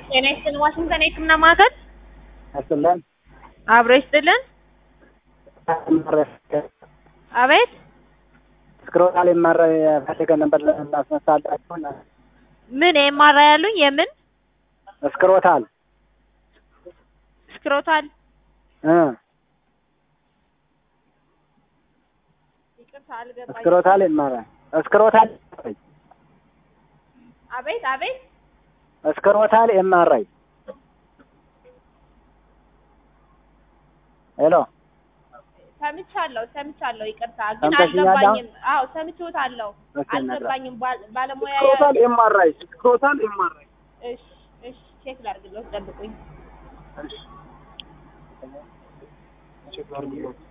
ጤና ይስጥልን። ዋሽንግተን የህክምና ማዕከል ያስለን አብሮ ይስጥልን። አቤት ስክሮታል የማረ ፈልገ ነበር እናስነሳላችሁ። ምን የማራ ያሉኝ? የምን ስክሮታል ስክሮታል? እ ይቅርታ አልገባኝም። ስክሮታል የማረ ስክሮታል አቤት አቤት ስክሮታል ኤምአርአይ ሄሎ ሰምቻለሁ ሰምቻለሁ። ይቅርታ ግን ሰምተሽኛል? አልገባኝም። አዎ ሰምቼዎታለሁ። እሺ፣ ነግራ- አልገባኝም። ባል- ባለሙያ ስክሮታል ኤምአርአይ ስክሮታል ኤምአርአይ እሺ እሺ ቼክ ላድርግልዎት፣ ጠብቁኝ። እሺ